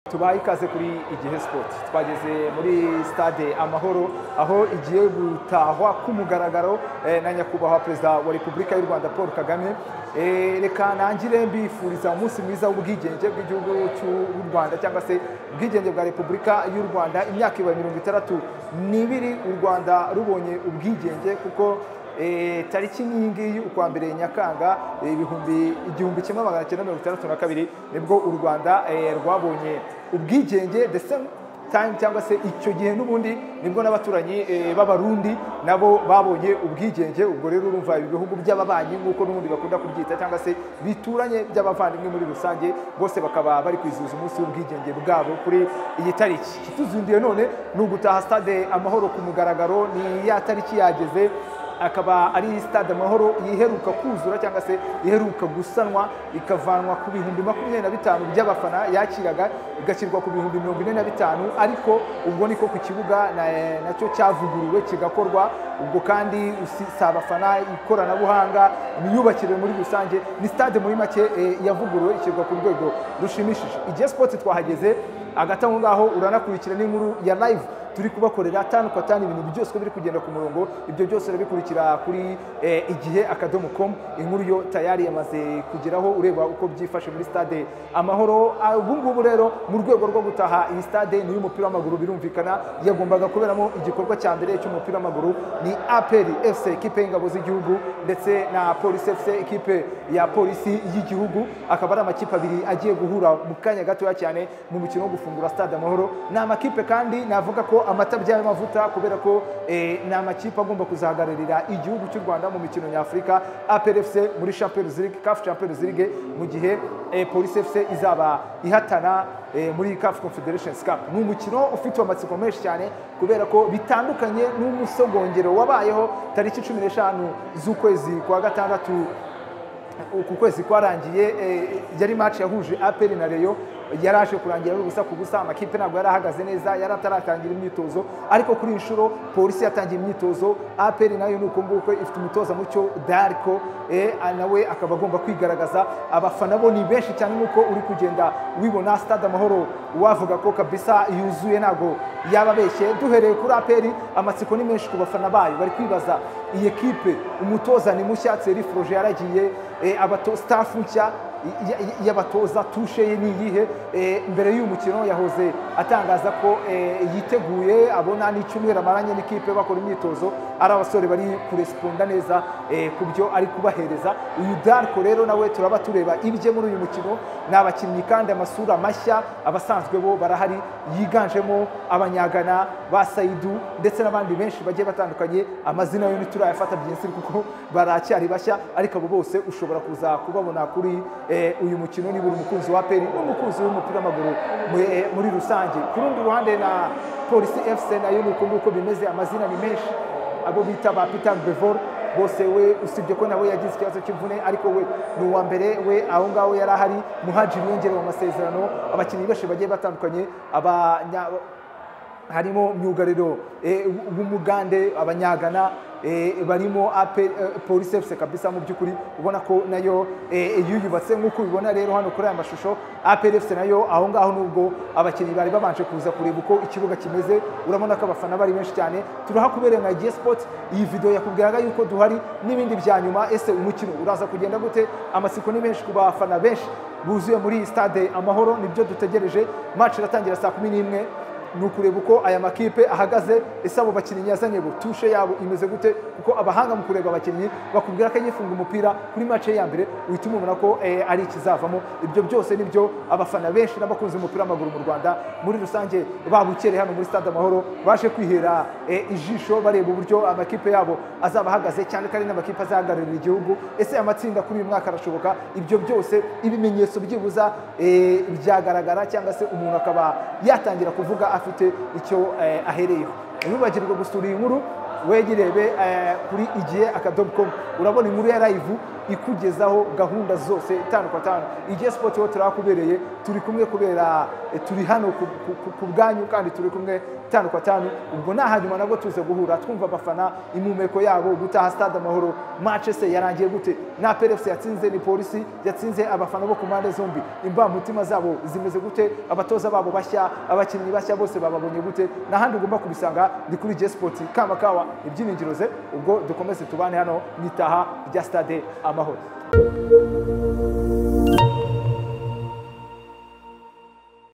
tubaha ikaze kuri igihe sipoti twageze muri stade amahoro aho igiye gutahwa k'umugaragaro eh, na nyakubahwa perezida wa repubulika y'u rwanda paul kagame Eh, reka nangire mbifuriza umunsi mwiza w'ubwigenge bw'igihugu cy'u rwanda cyangwa se ubwigenge bwa repubulika y'u rwanda imyaka ibaye mirongo itandatu n'ibiri u rwanda rubonye ubwigenge kuko Eh, tariki nyingi ukwa mbere nyakanga eh, ibihumbi igihumbi kimwe magana cyenda mirongo itandatu na kabiri nibwo u rwanda eh, rwabonye ubwigenge the same time cyangwa se icyo gihe n'ubundi nibwo n'abaturanyi eh, b'abarundi nabo babonye ubwigenge ubwo rero urumva ibi bihugu by'ababanyi nk'uko n'ubundi bakunda kubyita cyangwa se bituranye by'abavandimwe muri rusange bose bakaba bari kwizihiza umunsi w'ubwigenge bwabo kuri iyi tariki ikituzundiye none ni ugutaha stade amahoro ku mugaragaro ni ya tariki yageze akaba ari stade amahoro yiheruka kuzura cyangwa se iheruka gusanwa ikavanwa ku bihumbi makumyabiri na bitanu by'abafana yakiraga igashyirwa ku bihumbi mirongo ine na bitanu ariko ubwo niko ku kibuga na- nacyo cyavuguruwe kigakorwa ubwo kandi usi- si abafana ikoranabuhanga imyubakire muri rusange ni stade muri make eh, yavuguruwe ishyirwa ku rwego rushimishije igihe sipoti twahageze hagati aho ngaho uranakurikira n'inkuru ya live turi kubakorera tanu kwa tanu ibintu byose uko biri kugenda ku murongo ibyo byose urabikurikira kuri eh, igihe akadomo com inkuru yo tayari yamaze kugeraho ureba uko byifashe muri stade amahoro Ah, ubu ngubu rero mu rwego rwo gutaha iyi stade ni iy'umupira w'amaguru birumvikana yagombaga kuberamo igikorwa cya mbere cy'umupira w'amaguru ni apr fc ekipe y'ingabo z'igihugu ndetse na polisi fc ekipe ya polisi y'igihugu akaba ari amakipe abiri agiye guhura mu kanya gatoya cyane mu mukino wo gufungura stade amahoro ni amakipe kandi navuga ko amatabya y'amavuta kubera ko eh, ni amakipe agomba kuzahagararira igihugu cy'u rwanda mu mikino nyafurika aprfc muri champions league caf champions league mu gihe eh, police fc izaba ihatana eh, muri caf confederations cup ni umukino ufite amatsiko menshi cyane kubera ko bitandukanye n'umusogongero wabayeho tariki cumi n'eshanu z'ukwezi kwa gatandatu uku kwezi kwarangiye eh, yari match yahuje APR na Rayon yaraje kurangira ari ubusa ku busa amakipe ntabwo yari ahagaze neza yari ataratangira imyitozo ariko kuri iyi nshuro polisi yatangiye imyitozo APR nayo ni uko nguko ifite umutoza mucyo Darko eh, nawe akaba agomba kwigaragaza abafana bo ni benshi cyane nk'uko uri kugenda wibona stade amahoro wavuga ko kabisa yuzuye ntabwo yababeshye duhereye kuri APR amatsiko ni menshi ku bafana bayo bari kwibaza iyi ekipe umutoza ni mushya Thierry Froger yaragiye eh, abato staff nshya y- y- y'abatoza tushe ye ni iyihe Eh, mbere y'uyu mukino yahoze atangaza ko eh, yiteguye abona n'icyumweru amaranye n'ikipe bakora imyitozo ari abasore bari kuresponda neza eh, ku byo ari kubahereza uyu darko rero nawe turaba tureba ibye muri uyu mukino ni abakinnyi kandi amasura mashya abasanzwe bo barahari yiganjemo abanyagana ba sayidu ndetse n'abandi benshi bagiye batandukanye amazina yo ntiturayafata byinshi kuko baracyari bashya ariko abo bose ushobora kuza kubabona kuri eh, uyu mukino niba uri umukunzi wa peri n'umukunzi w'umupira w'amaguru mu- eh, muri rusange ku rundi ruhande na polisi fc nayo ni uko nguko bimeze amazina ni menshi abo bita ba peter bevor bose we usibye ko nawe yagize ikibazo cy'imvune ariko we ni uwa mbere we aho ngaho yari ahari muhajiri yongerewe amasezerano abakinnyi benshi bagiye batandukanye abanya harimo myugariro eh, w'umugande abanyagana eh, barimo ape eh, polisi fc kabisa mu by'ukuri ubona ko nayo eh, yiyubatse nk'uko ubibona rero hano kuri aya mashusho apr fc nayo aho ngaho nubwo abakinnyi bari babanje kuza kureba uko ikibuga kimeze urabona ko abafana bari benshi cyane turahakubereye nka giye sport iyi video yakubwiraga yuko duhari n'ibindi bya nyuma ese umukino uraza kugenda gute amatsiko ni menshi ku bafana benshi buzuye muri iyi stade amahoro nibyo dutegereje match iratangira saa kumi n'imwe ni ukureba uko aya makipe ahagaze ese abo bakinnyi yazanye bo tushe yabo imeze gute kuko abahanga mu kureba abakinnyi bakubwira ko iyo ifunga umupira kuri mace ya mbere uhita umubona ko eh, ari ikizavamo ibyo byose nibyo abafana benshi n'abakunzi b'umupira w'amaguru mu rwanda muri rusange babukereye hano muri stade amahoro baje kwihera eh, ijisho bareba uburyo amakipe yabo azaba ahagaze cyane ko ari n'amakipe azahagararira igihugu ese amatsinda kuri uyu mwaka arashoboka ibyo byose ibimenyetso byibuza eh, byagaragara cyangwa se umuntu akaba yatangira kuvuga afite icyo eh, ahereyeho ntibibagirwe gusura iyi nkuru wegirebe eh, kuri igihe akadomo komu urabona inkuru ya live ikugezaho gahunda zose itanu kwa tanu igihe sipoti ho turahakubereye turi kumwe kubera eh, turi hano ku- ku- ku- ku bwanyu kandi turi kumwe itanu kwa tanu ubwo nta hanyuma nabwo tuza guhura twumva abafana impumeko yabo gutaha stade amahoro match se yarangiye gute na PRFC yatsinze ni polisi yatsinze abafana bo ku mpande zombi imbamutima zabo zimeze gute abatoza babo bashya abakinnyi bashya bose bababonye gute n'ahandi ugomba kubisanga ni kuri J Sport kamakawa ibyiringiro ze ubwo dukomeze tubane hano mu itaha rya stade amahoro